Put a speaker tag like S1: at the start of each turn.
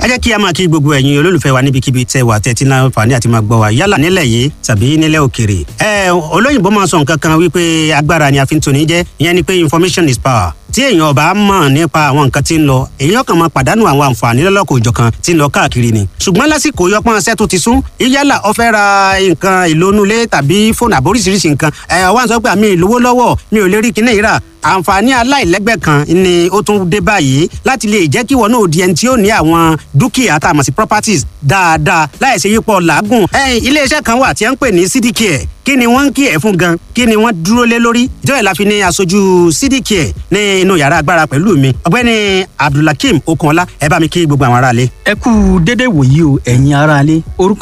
S1: ẹ jẹ́ kí a máa kí gbogbo ẹ̀yin olólùfẹ́ wa níbikíbi tẹ́ wà tẹ́tí náà fàní àti máa gbọ́ wa yálà nílẹ̀ yìí tàbí nílẹ̀ òkèrè. ẹ olóyìnbó máa sọ nǹkan kan wípé agbára ni a fi ń toni jẹ́ ìyẹn ni pé information is power tí èèyàn ọba mọ̀ nípa àwọn nǹkan tí ń lọ èèyàn kan máa pàdánù àwọn àǹfààní lọ́lọ́kọ̀ òjọ̀kan tí ń lọ káàkiri ni. ṣùgbọ́n lásìkò yọpọ́n ṣẹ́ tó ti sún yálà ó fẹ́ ra nǹkan ìlónúlé tàbí fóònù àbóríṣiríṣi nǹkan ẹ̀ wá ń sọ pé àmì ìlówó lọ́wọ́ mi ò lè rí kinní yìí rà àǹfààní aláìlẹ́gbẹ́ kan ni ó tún dé báyìí láti lè jẹ́ kí wọn náà di ẹni tí ó ní àwọn dúkìá tá a mọ̀ sí properties dáadáa láì ṣe yípo làágùn. iléeṣẹ́ kan wà tí wọ́n ń pè ní cdcare kí ni wọ́n ń kí ẹ̀ fún gan kí ni wọ́n dúró lé lórí ìjọba ìlà fi ní aṣojú cdcare ní inú yàrá agbára pẹ̀lú mi ọ̀gbẹ́ni abdulhakeem okunọlá ẹ bá mi kí gbogbo àwọn aráalé.
S2: ẹ kú dédé wòyí o ẹ̀yin aráalé orúkọ